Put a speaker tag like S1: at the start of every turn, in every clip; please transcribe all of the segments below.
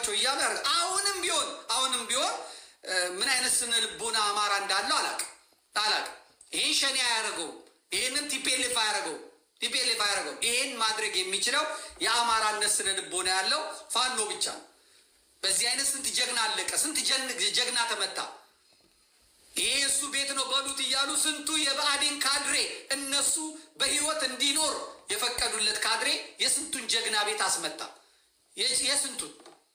S1: ናቸው እያሉ ያደርጋል። አሁንም ቢሆን አሁንም ቢሆን ምን አይነት ስነ ልቦና አማራ እንዳለው አላቅም አላቅም። ይህን ሸኔ አያደርገውም። ይህንን ቲፔሌፍ አያደርገውም። ቲፔሌፍ አያደርገውም። ይህን ማድረግ የሚችለው የአማራነት ስነ ልቦና ያለው ፋኖ ብቻ ነው። በዚህ አይነት ስንት ጀግና አለቀ፣ ስንት ጀግና ተመታ። ይሄ እሱ ቤት ነው በሉት እያሉ ስንቱ የብአዴን ካድሬ እነሱ በህይወት እንዲኖር የፈቀዱለት ካድሬ የስንቱን ጀግና ቤት አስመታ። የስንቱን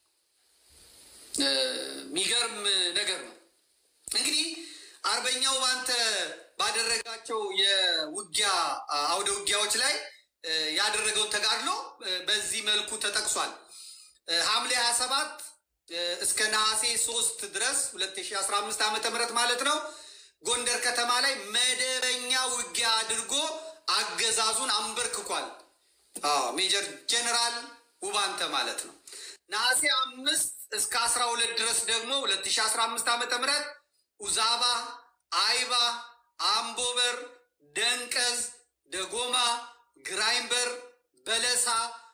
S1: የሚገርም ነገር ነው። እንግዲህ አርበኛው ባንተ ባደረጋቸው የውጊያ አውደ ውጊያዎች ላይ ያደረገውን ተጋድሎ በዚህ መልኩ ተጠቅሷል። ሐምሌ 27 እስከ ነሐሴ 3 ድረስ 2015 ዓመተ ምህረት ማለት ነው ጎንደር ከተማ ላይ መደበኛ ውጊያ አድርጎ አገዛዙን አንበርክኳል። ሜጀር ጀነራል ውባንተ ማለት ነው። ነሐሴ አምስት እስከ 12 ድረስ ደግሞ 2015 ዓመተ ምህረት ኡዛባ፣ አይባ፣ አምቦበር፣ ደንቀዝ፣ ደጎማ፣ ግራይምበር፣ በለሳ፣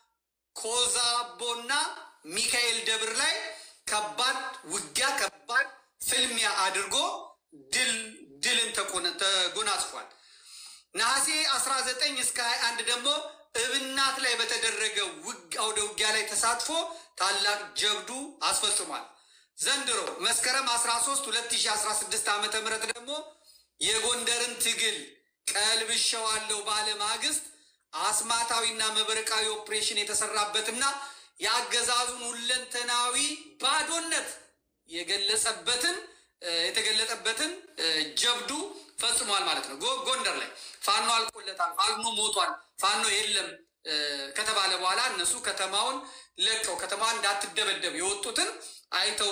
S1: ኮዛቦና ሚካኤል ደብር ላይ ከባድ ውጊያ ከባድ ፍልሚያ አድርጎ ድል ድልን ተጎናጽፏል። ነሐሴ 19 እስከ 21 ደግሞ እብናት ላይ በተደረገ አውደ ውጊያ ላይ ተሳትፎ ታላቅ ጀብዱ አስፈጽሟል። ዘንድሮ መስከረም 13 2016 ዓ ም ደግሞ የጎንደርን ትግል ቀልብሸዋለሁ ባለ ማግስት አስማታዊና መብረቃዊ ኦፕሬሽን የተሰራበትና የአገዛዙን ሁለንተናዊ ባዶነት የገለጸበትን የተገለጠበትን ጀብዱ ፈጽሟል ማለት ነው። ጎንደር ላይ ፋኖ አልቆለታል፣ ፋኖ ሞቷል፣ ፋኖ የለም ከተባለ በኋላ እነሱ ከተማውን ለቀው ከተማዋን እንዳትደበደብ የወጡትን አይተው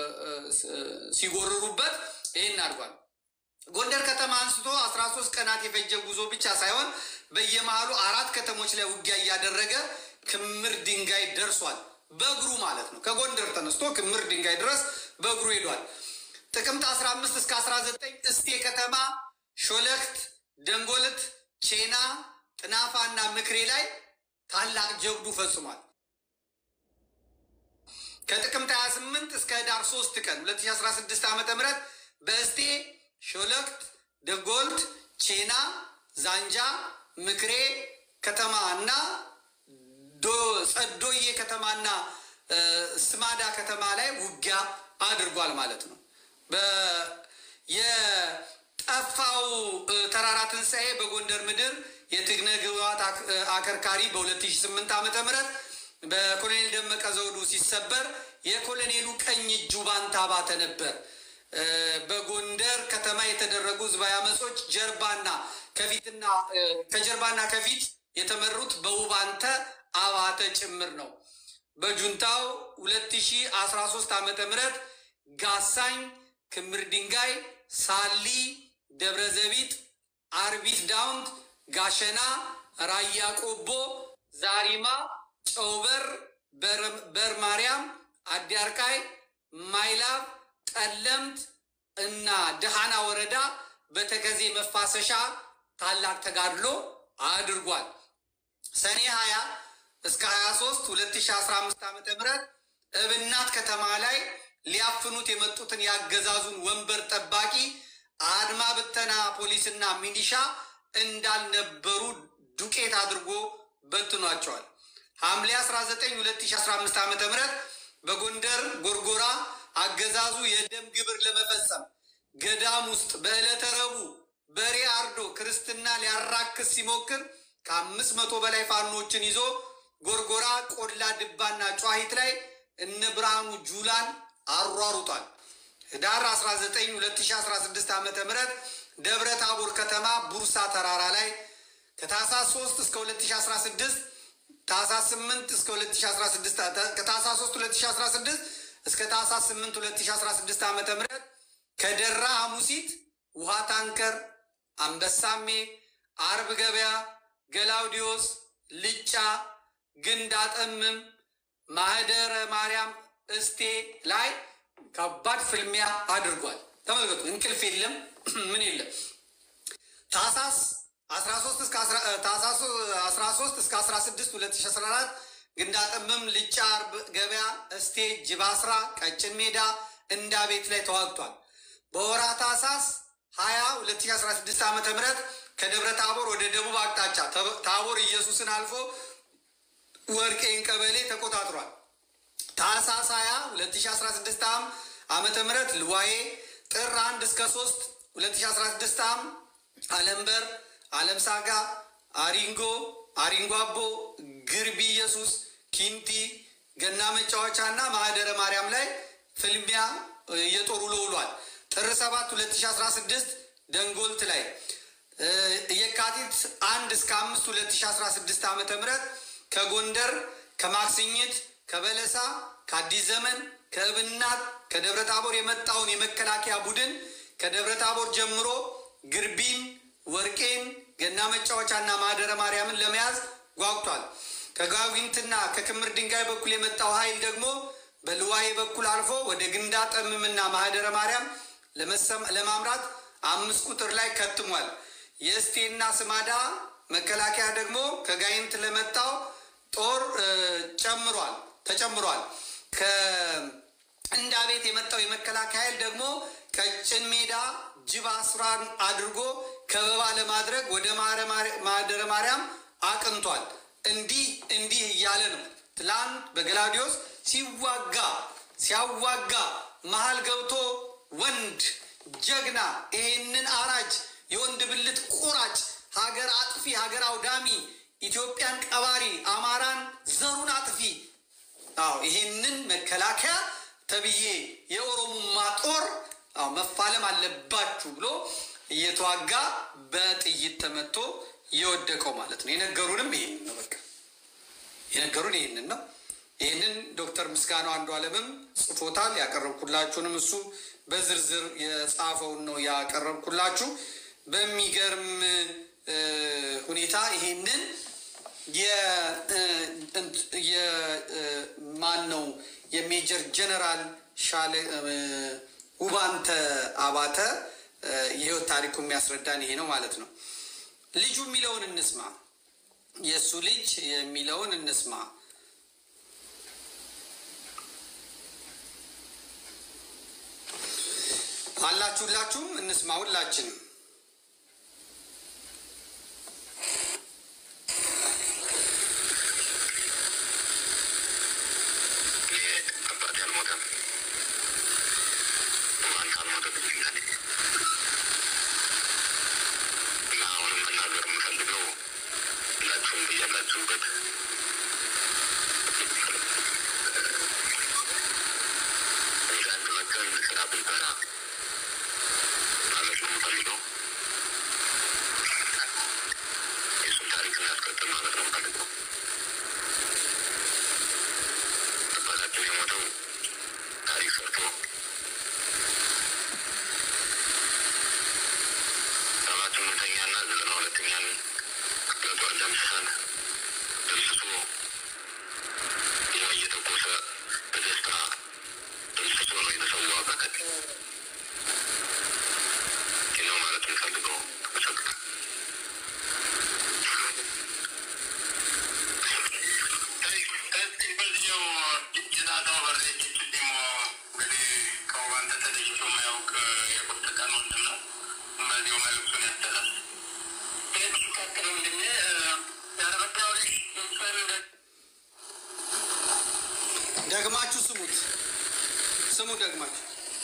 S1: ሲጎርሩበት ይህን አድርጓል። ጎንደር ከተማ አንስቶ አስራ ሶስት ቀናት የፈጀ ጉዞ ብቻ ሳይሆን በየመሃሉ አራት ከተሞች ላይ ውጊያ እያደረገ ክምር ድንጋይ ደርሷል። በእግሩ ማለት ነው። ከጎንደር ተነስቶ ክምር ድንጋይ ድረስ በእግሩ ሄዷል። ጥቅምት 15 እስከ 19 እስቴ ከተማ፣ ሾለክት፣ ደንጎልት፣ ቼና፣ ጥናፋ እና ምክሬ ላይ ታላቅ ጀብዱ ፈጽሟል። ከጥቅምት 28 እስከ ህዳር 3 ቀን 2016 ዓ ም በእስቴ ሾለክት፣ ደንጎልት፣ ቼና፣ ዛንጃ፣ ምክሬ ከተማ እና ጸዶዬ ከተማና ስማዳ ከተማ ላይ ውጊያ አድርጓል ማለት ነው። የጠፋው ተራራ ትንሣኤ በጎንደር ምድር የትግነ ግብዓት አከርካሪ በ2008 ዓ ም በኮሎኔል ደመቀ ዘውዱ ሲሰበር የኮሎኔሉ ቀኝ እጁ ባንታ ባተ ነበር። በጎንደር ከተማ የተደረጉ ህዝባዊ አመጾች ጀርባና ከፊትና ከጀርባና ከፊት የተመሩት በውባንተ አባተ ጭምር ነው። በጁንታው 2013 ዓመተ ምህረት ጋሳኝ፣ ክምር ድንጋይ፣ ሳሊ፣ ደብረ ዘቢጥ፣ አርቢት ዳውንት፣ ጋሸና፣ ራያ ቆቦ፣ ዛሪማ፣ ጨውበር፣ በር ማርያም፣ አዲያርቃይ፣ ማይላብ፣ ጠለምት እና ደሃና ወረዳ በተከዜ መፋሰሻ ታላቅ ተጋድሎ አድርጓል። ሰኔ 20 እስከ 23 2015 ዓ ም እብናት ከተማ ላይ ሊያፍኑት የመጡትን ያገዛዙን ወንበር ጠባቂ አድማ ብተና ፖሊስና ሚሊሻ እንዳልነበሩ ዱቄት አድርጎ በትኗቸዋል። ሐምሌ 19 2015 ዓ ም በጎንደር ጎርጎራ አገዛዙ የደም ግብር ለመፈጸም ገዳም ውስጥ በዕለተ ረቡዕ በሬ አርዶ ክርስትና ሊያራክስ ሲሞክር ከአምስት መቶ በላይ ፋኖችን ይዞ ጎርጎራ ቆላ ድባና ጨዋሂት ላይ እነ ብርሃኑ ጁላን አሯሩጧል። ህዳር 19 2016 ዓ ም ደብረ ታቦር ከተማ ቡርሳ ተራራ ላይ ከታህሳስ 3 እስከ 2016 ታህሳስ 8 እስከ 2016 ከታህሳስ 3 2016 እስከ ታህሳስ 8 2016 ዓ ም ከደራ ሐሙሲት ውሃ ታንከር፣ አንበሳሜ፣ አርብ ገበያ፣ ገላውዲዮስ፣ ልጫ፣ ግንድ አጠምም፣ ማህደረ ማርያም እስቴ ላይ ከባድ ፍልሚያ አድርጓል። ተመልከቱ፣ እንቅልፍ የለም ምን የለም። ታህሳስ 13 እስከ 13 እስከ 16 2014 ግንዳጥምም፣ ልጫ አርብ ገበያ፣ እስቴ፣ ጅባስራ፣ ቀጭን ሜዳ፣ እንዳ ቤት ላይ ተዋግቷል። በወራ ታኅሳስ 20 2016 ዓ ም ከደብረ ታቦር ወደ ደቡብ አቅጣጫ ታቦር ኢየሱስን አልፎ ወርቄን ቀበሌ ተቆጣጥሯል። ታኅሳስ 20 2016 ዓ ዓመተ ምህረት ልዋዬ ጥር 1 እስከ 3 2016 ዓ አለምበር፣ አለም ሳጋ፣ አሪንጎ፣ አሪንጎ አቦ፣ ግርቢ ኢየሱስ፣ ኪንቲ፣ ገና መጫወቻ እና ማህደረ ማርያም ላይ ፍልሚያ የጦር ውሎ ውሏል። ጥር 7 2016 ደንጎልት ላይ የካቲት አንድ እስከ አምስት 2016 ዓመተ ምህረት ከጎንደር ከማክስኝት ከበለሳ ከአዲስ ዘመን ከእብናት ከደብረ ታቦር የመጣውን የመከላከያ ቡድን ከደብረ ታቦር ጀምሮ ግርቢን፣ ወርቄን፣ ገና መጫወቻና ማህደረ ማርያምን ለመያዝ ጓጉቷል። ከጋዊንትና ከክምር ድንጋይ በኩል የመጣው ኃይል ደግሞ በልዋዬ በኩል አልፎ ወደ ግንዳ ጠምምና ማህደረ ማርያም ለማምራት አምስት ቁጥር ላይ ከትሟል። የእስቴና ስማዳ መከላከያ ደግሞ ከጋይንት ለመጣው ጦር ጨምሯል ተጨምሯል። ከእንዳ ቤት የመጣው የመከላከያ ኃይል ደግሞ ቀጭን ሜዳ ጅባ ስራን አድርጎ ከበባ ለማድረግ ወደ ማህደረ ማርያም አቅንቷል። እንዲህ እንዲህ እያለ ነው ትላንት በገላዲዮስ ሲዋጋ ሲያዋጋ መሀል ገብቶ ወንድ ጀግና ይሄንን አራጅ የወንድ ብልት ቁራጭ ሀገር አጥፊ ሀገር አውዳሚ ኢትዮጵያን ቀባሪ አማራን ዘሩን አጥፊ አዎ ይሄንን መከላከያ ተብዬ የኦሮሞማ ጦር አዎ መፋለም አለባችሁ ብሎ እየተዋጋ በጥይት ተመቶ የወደቀው ማለት ነው። የነገሩንም ይሄንን ነው። በቃ የነገሩን ይሄንን ነው። ይህንን ዶክተር ምስጋናው አንዱ አለምም ጽፎታል። ያቀረብኩላችሁንም እሱ በዝርዝር የጻፈውን ነው ያቀረብኩላችሁ። በሚገርም ሁኔታ ይሄንን የማን ነው የሜጀር ጀነራል ሻለ ውባንተ አባተ የህይወት ታሪኩ የሚያስረዳን ይሄ ነው ማለት ነው። ልጁ የሚለውን እንስማ። የእሱ ልጅ የሚለውን እንስማ። አላችሁ ሁላችሁም እንስማ። ሁላችንም ደግማችሁ ስሙት፣ ስሙ ደግማችሁ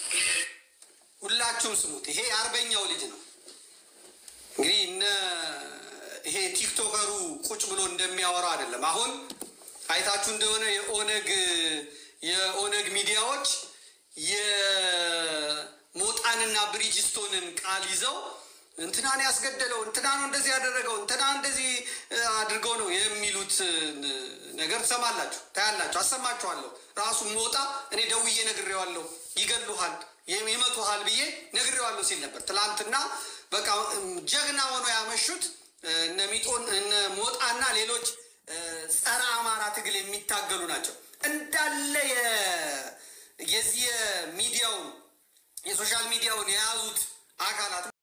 S1: ሁላችሁም ስሙት። ይሄ የአርበኛው ልጅ ነው። እንግዲህ እነ ይሄ ቲክቶከሩ ቁጭ ብሎ እንደሚያወራው አይደለም። አሁን አይታችሁ እንደሆነ የኦነግ የኦነግ ሚዲያዎች የሞጣንና ብሪጅስቶንን ቃል ይዘው እንትናን ያስገደለው እንትና ነው እንደዚህ ያደረገው እንትና እንደዚህ አድርገው ነው የሚሉት ነገር ትሰማላችሁ፣ ታያላችሁ፣ አሰማችኋለሁ። ራሱ ሞጣ እኔ ደውዬ ነግሬዋለሁ፣ ይገሉሃል፣ ይመቱሃል ብዬ ነግሬዋለሁ ሲል ነበር። ትላንትና በቃ ጀግና ሆኖ ያመሹት እነ ሚጦን እነ ሞጣና ሌሎች ጸረ አማራ ትግል የሚታገሉ ናቸው። እንዳለ የዚህ የሚዲያውን የሶሻል ሚዲያውን የያዙት አካላት